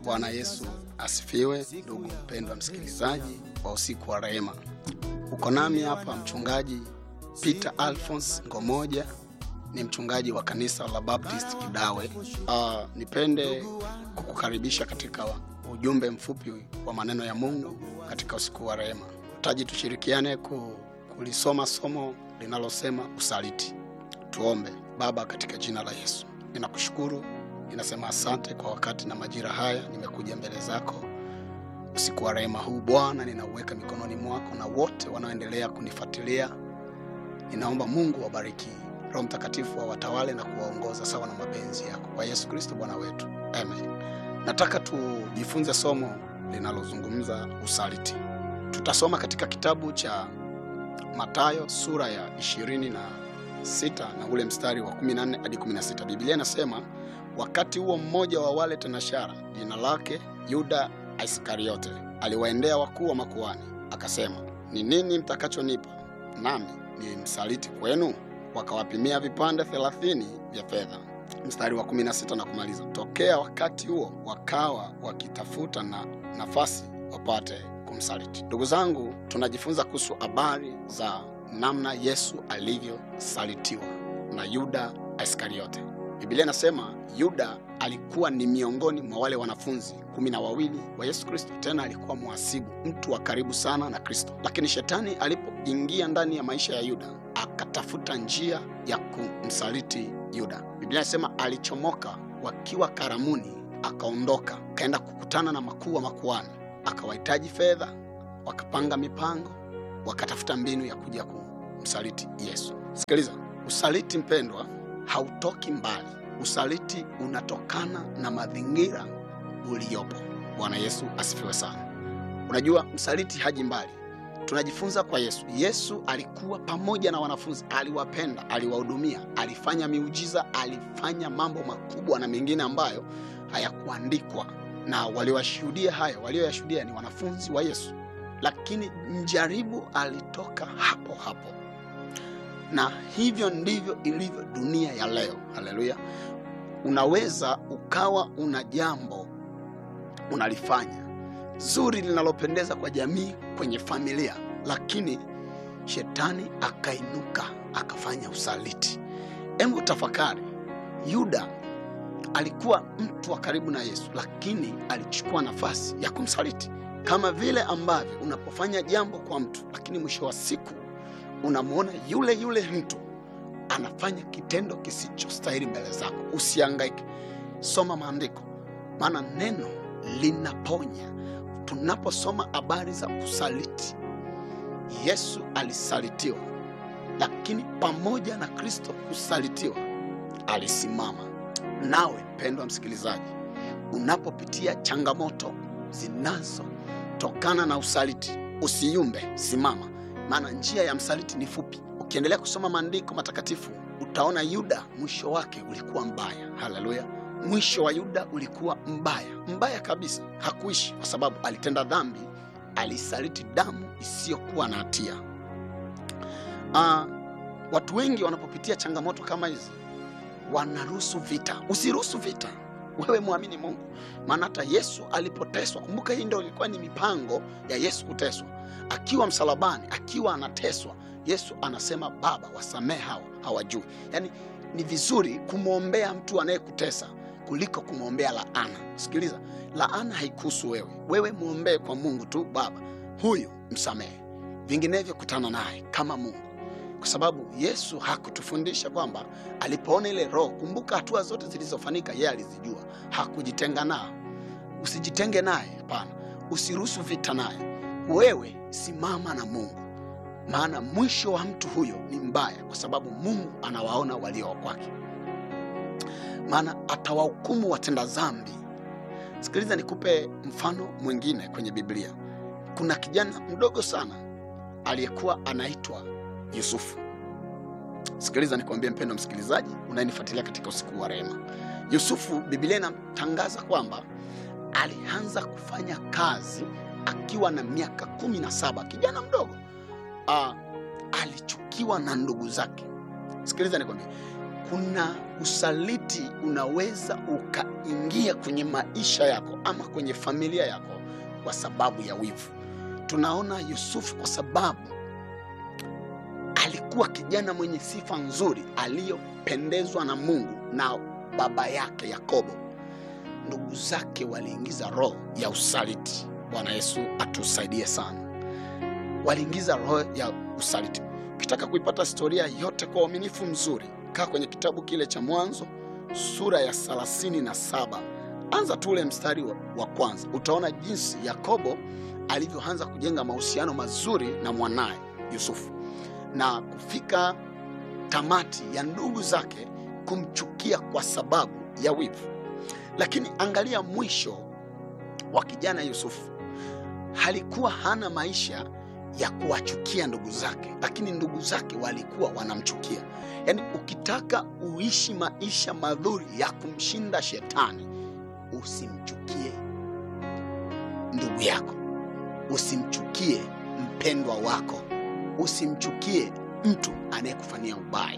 Bwana Yesu asifiwe. Ndugu mpendwa msikilizaji wa usiku wa rehema, uko nami hapa mchungaji Peter Alphonse Ngomoja, ni mchungaji wa kanisa la Baptist Kidawe. Uh, nipende kukukaribisha katika ujumbe mfupi wa maneno ya Mungu katika usiku wa rehema. Taji tushirikiane ku, kulisoma somo linalosema usaliti. Tuombe. Baba, katika jina la Yesu ninakushukuru ninasema asante kwa wakati na majira haya, nimekuja mbele zako usiku wa rehema huu. Bwana, ninauweka mikononi mwako na wote wanaoendelea kunifuatilia. Ninaomba Mungu wabariki, Roho Mtakatifu wawatawale na kuwaongoza sawa na mapenzi yako, kwa Yesu Kristo Bwana wetu, amen. Nataka tujifunze somo linalozungumza usaliti. Tutasoma katika kitabu cha Mathayo sura ya ishirini na sita na ule mstari wa 14 hadi 16. Biblia inasema wakati huo mmoja wa wale tenashara jina lake Yuda Iskariote aliwaendea wakuu wa makuhani akasema, ni nini mtakachonipa nami ni msaliti kwenu? Wakawapimia vipande thelathini vya fedha. Mstari wa 16 na kumaliza, tokea wakati huo wakawa wakitafuta na nafasi wapate kumsaliti. Ndugu zangu, tunajifunza kuhusu habari za namna Yesu alivyosalitiwa na Yuda Iskariote. Biblia inasema Yuda alikuwa ni miongoni mwa wale wanafunzi kumi na wawili wa Yesu Kristo, tena alikuwa mhasibu, mtu wa karibu sana na Kristo. Lakini shetani alipoingia ndani ya maisha ya Yuda akatafuta njia ya kumsaliti Yuda. Biblia inasema alichomoka wakiwa karamuni, akaondoka akaenda kukutana na makuu wa makuhani, akawahitaji fedha, wakapanga mipango, wakatafuta mbinu ya kuja kumsaliti Yesu. Sikiliza, usaliti mpendwa hautoki mbali. Usaliti unatokana na mazingira uliyopo. Bwana Yesu asifiwe sana. Unajua, msaliti haji mbali. Tunajifunza kwa Yesu. Yesu alikuwa pamoja na wanafunzi, aliwapenda, aliwahudumia, alifanya miujiza, alifanya mambo makubwa na mengine ambayo hayakuandikwa, na waliwashuhudia hayo. Walioyashuhudia ni wanafunzi wa Yesu, lakini mjaribu alitoka hapo hapo na hivyo ndivyo ilivyo dunia ya leo. Haleluya! Unaweza ukawa una jambo unalifanya zuri linalopendeza kwa jamii, kwenye familia, lakini shetani akainuka akafanya usaliti. Hebu tafakari, Yuda alikuwa mtu wa karibu na Yesu, lakini alichukua nafasi ya kumsaliti, kama vile ambavyo unapofanya jambo kwa mtu, lakini mwisho wa siku unamwona yule yule mtu anafanya kitendo kisichostahili mbele zako. Usihangaike, soma maandiko, maana neno linaponya. Tunaposoma habari za kusaliti, Yesu alisalitiwa, lakini pamoja na Kristo kusalitiwa, alisimama. Nawe mpendwa msikilizaji, unapopitia changamoto zinazotokana na usaliti, usiyumbe, simama maana njia ya msaliti ni fupi. Ukiendelea kusoma maandiko matakatifu utaona Yuda mwisho wake ulikuwa mbaya. Haleluya! Mwisho wa Yuda ulikuwa mbaya, mbaya kabisa. Hakuishi kwa sababu alitenda dhambi, alisaliti damu isiyokuwa na hatia. Ah, watu wengi wanapopitia changamoto kama hizi wanaruhusu vita. Usiruhusu vita, wewe mwamini Mungu, maana hata Yesu alipoteswa, kumbuka hii ndio ilikuwa ni mipango ya Yesu kuteswa akiwa msalabani, akiwa anateswa, Yesu anasema Baba, wasamehe hawa, hawajui. Yaani ni vizuri kumwombea mtu anayekutesa kuliko kumwombea laana. Sikiliza, laana haikuhusu wewe, wewe mwombee kwa Mungu tu, Baba huyu msamehe, vinginevyo kutana naye kama Mungu, kwa sababu Yesu hakutufundisha kwamba alipoona ile roho. Kumbuka hatua zote zilizofanyika yeye alizijua, hakujitenga nao. Usijitenge naye, hapana, usiruhusu vita naye wewe simama na Mungu, maana mwisho wa mtu huyo ni mbaya, kwa sababu Mungu anawaona walio kwake, maana atawahukumu watenda dhambi. Sikiliza, nikupe mfano mwingine kwenye Biblia. Kuna kijana mdogo sana aliyekuwa anaitwa Yusufu. Sikiliza nikwambie, mpendwa msikilizaji unayenifuatilia katika usiku wa rehema, Yusufu, Biblia inatangaza kwamba alianza kufanya kazi akiwa na miaka kumi na saba kijana mdogo. Uh, alichukiwa na ndugu zake. Sikiliza nikwambie, kuna usaliti unaweza ukaingia kwenye maisha yako ama kwenye familia yako kwa sababu ya wivu. Tunaona Yusufu kwa sababu alikuwa kijana mwenye sifa nzuri aliyopendezwa na Mungu na baba yake Yakobo. Ndugu zake waliingiza roho ya usaliti. Bwana Yesu atusaidie sana. Waliingiza roho ya usaliti. Ukitaka kuipata historia yote kwa uaminifu mzuri, kaa kwenye kitabu kile cha Mwanzo sura ya thelathini na saba anza tu ule mstari wa, wa kwanza. Utaona jinsi Yakobo alivyoanza kujenga mahusiano mazuri na mwanaye Yusufu na kufika tamati ya ndugu zake kumchukia kwa sababu ya wivu. Lakini angalia mwisho wa kijana Yusufu, halikuwa hana maisha ya kuwachukia ndugu zake, lakini ndugu zake walikuwa wanamchukia. Yaani, ukitaka uishi maisha mazuri ya kumshinda shetani, usimchukie ndugu yako, usimchukie mpendwa wako, usimchukie mtu anayekufanyia ubaya.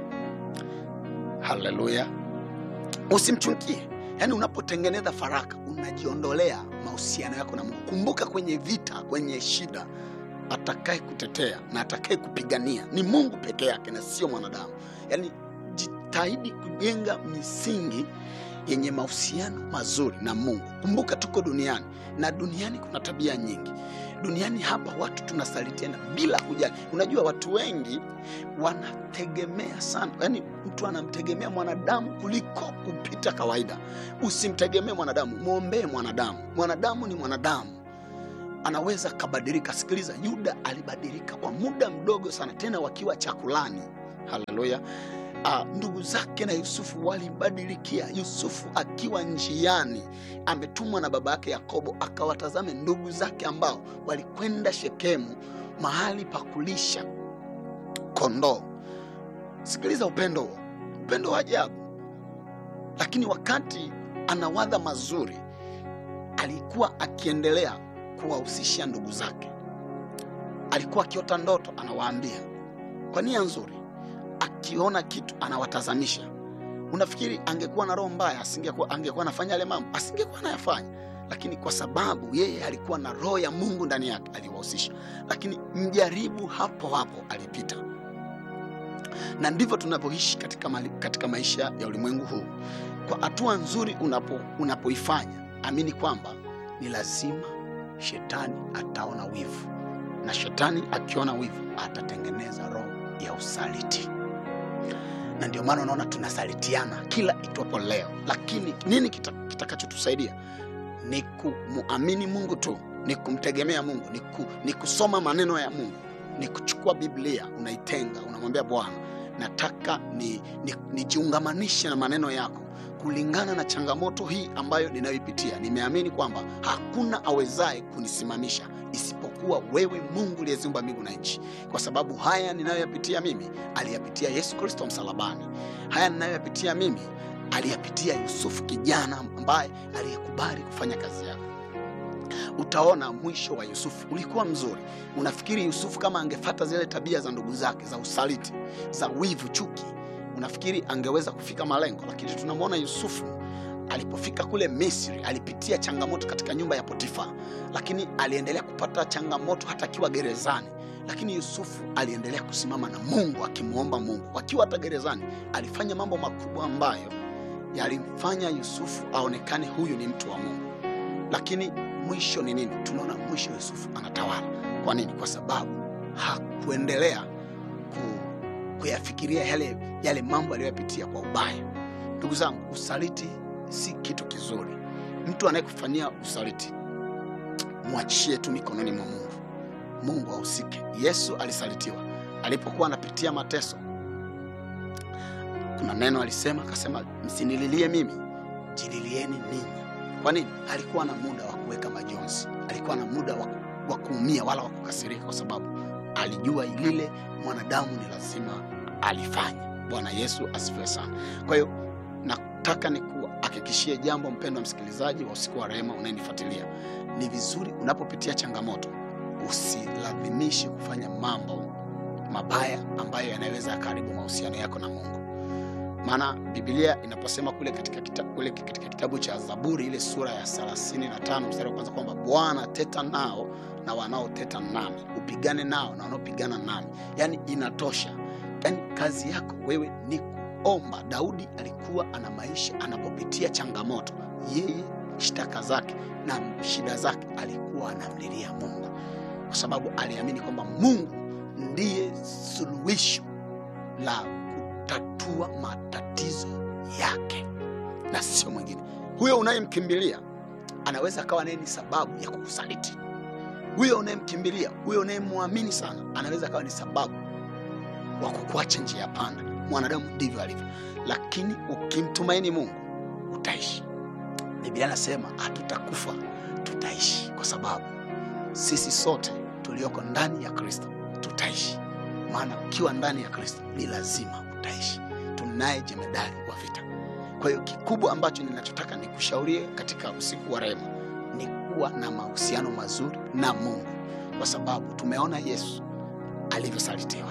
Haleluya, usimchukie. Yaani, unapotengeneza faraka unajiondolea mahusiano yako na Mungu. Kumbuka, kwenye vita, kwenye shida atakaye kutetea na atakaye kupigania ni Mungu peke yake na sio mwanadamu. Yaani, jitahidi kujenga misingi yenye mahusiano mazuri na Mungu. Kumbuka tuko duniani na duniani kuna tabia nyingi. Duniani hapa watu tunasalitiana bila kujali. Unajua watu wengi wanategemea sana, yaani mtu anamtegemea mwanadamu kuliko kupita kawaida. Usimtegemee mwanadamu, mwombee mwanadamu. Mwanadamu ni mwanadamu anaweza kabadilika. Sikiliza, Yuda alibadilika kwa muda mdogo sana, tena wakiwa chakulani. Haleluya! Ah, ndugu zake na Yusufu walibadilikia. Yusufu akiwa njiani, ametumwa na baba yake Yakobo akawatazame ndugu zake ambao walikwenda Shekemu, mahali pa kulisha kondoo. Sikiliza upendo huo, upendo wa ajabu. Lakini wakati anawadha mazuri, alikuwa akiendelea kuwahusisha ndugu zake. Alikuwa akiota ndoto, anawaambia kwa nia nzuri. Akiona kitu anawatazamisha. Unafikiri angekuwa na roho mbaya, asingekuwa angekuwa anafanya yale mambo? Asingekuwa anayafanya, lakini kwa sababu yeye alikuwa na roho ya Mungu ndani yake, aliwahusisha. Lakini mjaribu hapo hapo alipita, na ndivyo tunavyoishi katika, mali- katika maisha ya ulimwengu huu. Kwa hatua nzuri unapo unapoifanya, amini kwamba ni lazima shetani ataona wivu, na shetani akiona wivu atatengeneza roho ya usaliti, na ndio maana unaona tunasalitiana kila itwapo leo. Lakini nini kita- kitakachotusaidia? Ni kumuamini Mungu tu, ni kumtegemea Mungu, ni, ku, ni kusoma maneno ya Mungu, ni kuchukua Biblia unaitenga, unamwambia Bwana, nataka ni, ni, nijiungamanishe na maneno yako kulingana na changamoto hii ambayo ninayoipitia. Nimeamini kwamba hakuna awezaye kunisimamisha isipokuwa wewe, Mungu uliyeziumba mbingu na nchi, kwa sababu haya ninayoyapitia mimi aliyapitia Yesu Kristo msalabani. Haya ninayoyapitia mimi aliyapitia Yusufu, kijana ambaye aliyekubali kufanya kazi yako. Utaona mwisho wa Yusufu ulikuwa mzuri. Unafikiri Yusufu kama angefata zile tabia za ndugu zake za usaliti, za wivu, chuki unafikiri angeweza kufika malengo? Lakini tunamwona Yusufu alipofika kule Misri alipitia changamoto katika nyumba ya Potifa, lakini aliendelea kupata changamoto hata akiwa gerezani. Lakini Yusufu aliendelea kusimama na Mungu akimwomba Mungu. Akiwa hata gerezani alifanya mambo makubwa ambayo yalimfanya Yusufu aonekane huyu ni mtu wa Mungu. Lakini mwisho ni nini? Tunaona mwisho Yusufu anatawala. Kwa nini? Kwa sababu hakuendelea ku kuyafikiria yale, yale mambo aliyoyapitia kwa ubaya. Ndugu zangu, usaliti si kitu kizuri. Mtu anayekufanyia usaliti mwachie tu mikononi mwa Mungu. Mungu ahusike. Yesu alisalitiwa alipokuwa anapitia mateso. Kuna neno alisema, akasema, msinililie mimi, jililieni ninyi. Kwa nini? Alikuwa na muda wa kuweka majonzi, alikuwa na muda wa, wa kuumia wala wa kukasirika, kwa sababu alijua lile mwanadamu ni lazima alifanya. Bwana Yesu asifiwe sana. Kwa hiyo nataka nikuhakikishie jambo, mpendwa msikilizaji wa usiku wa rehema unayenifuatilia, ni vizuri unapopitia changamoto usilazimishi kufanya mambo mabaya ambayo yanaweza yakaharibu mahusiano yako na Mungu. maana Biblia inaposema kule katika, kita, kule katika kitabu cha Zaburi ile sura ya 35 mstari wa kwanza kwamba Bwana teta nao na wanaoteta nami, upigane nao na wanaopigana nami, yaani inatosha. Yaani kazi yako wewe ni kuomba. Daudi alikuwa ana maisha, anapopitia changamoto, yeye shtaka zake na shida zake alikuwa anamlilia Mungu, kwa sababu aliamini kwamba Mungu ndiye suluhisho la kutatua matatizo yake na sio mwingine. Huyo unayemkimbilia anaweza akawa naye ni sababu ya kukusaliti. Huyo unayemkimbilia, huyo unayemwamini sana, anaweza akawa ni sababu wa kukuacha njia ya panda. Mwanadamu ndivyo alivyo, lakini ukimtumaini Mungu utaishi. Biblia inasema hatutakufa, tutaishi, kwa sababu sisi sote tulioko ndani ya Kristo tutaishi. Maana ukiwa ndani ya Kristo ni lazima utaishi. Tunaye jemedari wa vita. Kwa hiyo kikubwa ambacho ninachotaka nikushaurie katika usiku wa rehema ni kuwa na mahusiano mazuri na Mungu, kwa sababu tumeona Yesu alivyosalitiwa,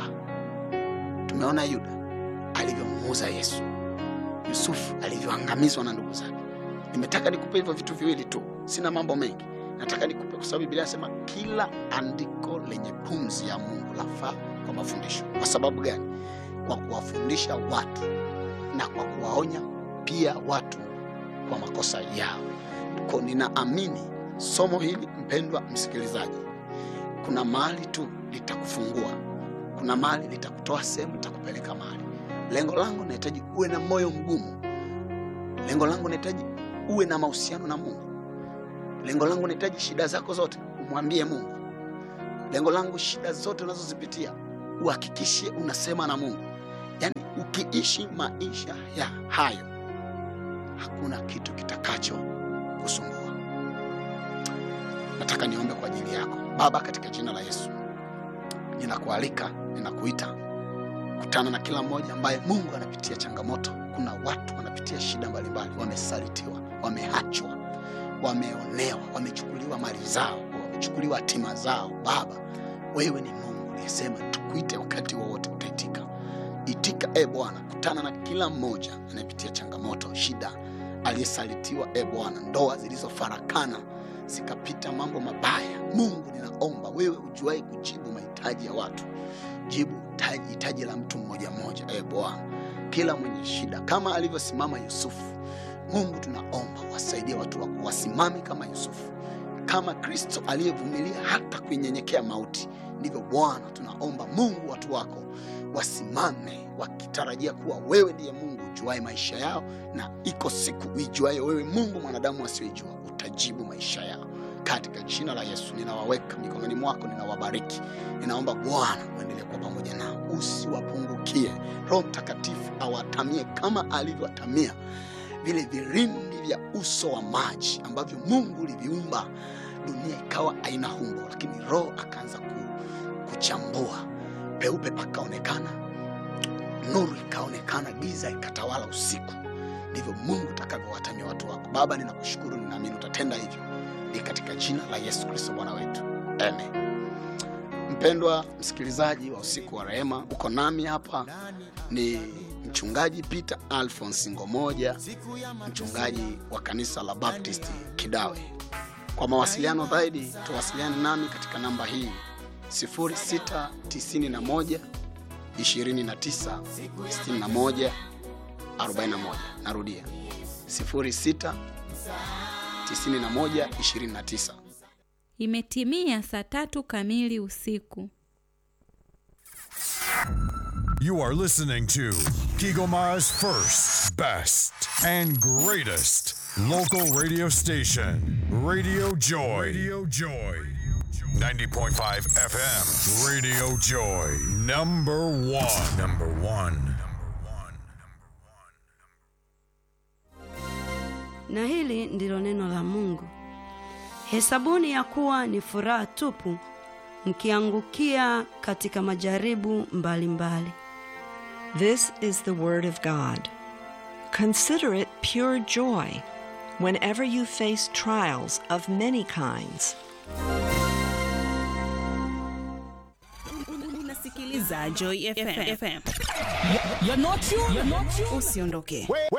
tumeona Yuda alivyomuuza Yesu, Yusufu alivyoangamizwa na ndugu zake. Nimetaka nikupe hivyo vitu viwili tu, sina mambo mengi. Nataka nikupe kwa sababu Biblia inasema kila andiko lenye pumzi ya Mungu lafaa kwa mafundisho. Kwa sababu gani? Kwa kuwafundisha watu na kwa kuwaonya pia watu kwa makosa yao. Kwa ninaamini somo hili, mpendwa msikilizaji, kuna mahali tu litakufungua, kuna mahali litakutoa sehemu, litakupeleka mahali. Lengo langu nahitaji uwe na moyo mgumu. Lengo langu nahitaji uwe na mahusiano na Mungu. Lengo langu nahitaji shida zako zote umwambie Mungu. Lengo langu shida zote unazozipitia uhakikishe unasema na Mungu. Yaani ukiishi maisha ya hayo, hakuna kitu kitakacho kusumbua. Nataka niombe kwa ajili yako. Baba, katika jina la Yesu, ninakualika, ninakuita, kutana na kila mmoja ambaye Mungu anapitia changamoto. Kuna watu wanapitia shida mbalimbali, wamesalitiwa, wameachwa, wameonewa, wamechukuliwa mali zao, wamechukuliwa hatima zao. Baba, wewe ni Mungu uliyesema tukuite wakati wowote, utaitika. Itika e Bwana, kutana na kila mmoja anayepitia changamoto, shida, aliyesalitiwa e Bwana, ndoa zilizofarakana zikapita mambo mabaya. Mungu, ninaomba wewe ujuae kujibu mahitaji ya watu, jibu hitaji hitaji la mtu mmoja mmoja, e Bwana, kila mwenye shida kama alivyosimama Yusufu. Mungu, tunaomba wasaidie watu wako wasimame kama Yusufu, kama Kristo aliyevumilia hata kuinyenyekea mauti. Ndivyo Bwana tunaomba Mungu, watu wako wasimame wakitarajia kuwa wewe ndiye Mungu ujuae maisha yao, na iko siku uijuaye wewe Mungu, mwanadamu asiyoijua utajibu maisha yao. Katika jina la Yesu ninawaweka mikononi mwako, ninawabariki. Ninaomba Bwana uendelee kuwa pamoja nao, usiwapungukie. Roho Mtakatifu awatamie kama alivyowatamia vile vilindi vya uso wa maji ambavyo Mungu uliviumba, dunia ikawa haina umbo, lakini Roho akaanza ku, kuchambua, peupe pakaonekana, nuru ikaonekana, giza ikatawala usiku. Ndivyo Mungu utakavyowatamia watu wako. Baba, ninakushukuru, ninaamini utatenda hivyo, ni katika jina la Yesu Kristo Bwana wetu, amen. Mpendwa msikilizaji wa usiku wa rehema, uko nami hapa ni mchungaji Peter Alphonse Ngomoja, mchungaji wa kanisa la Baptist Kidawe. Kwa mawasiliano zaidi, tuwasiliane nami katika namba hii 0691 29 61 41. Narudia 06 91 29. Imetimia saa tatu kamili usiku. You are listening to Kigomara's first, best, and greatest local radio station, Radio Joy. Radio Joy. 90.5 FM, Radio Joy. Number one. Number one. Na hili ndilo neno la Mungu. Hesabuni ya kuwa ni furaha tupu mkiangukia katika majaribu mbalimbali mbali. This is the Word of God. Consider it pure joy whenever you face trials of many kinds. Unasikiliza unasikiliza Joy FM. FM. You're not you. You're not you. Usiondoke.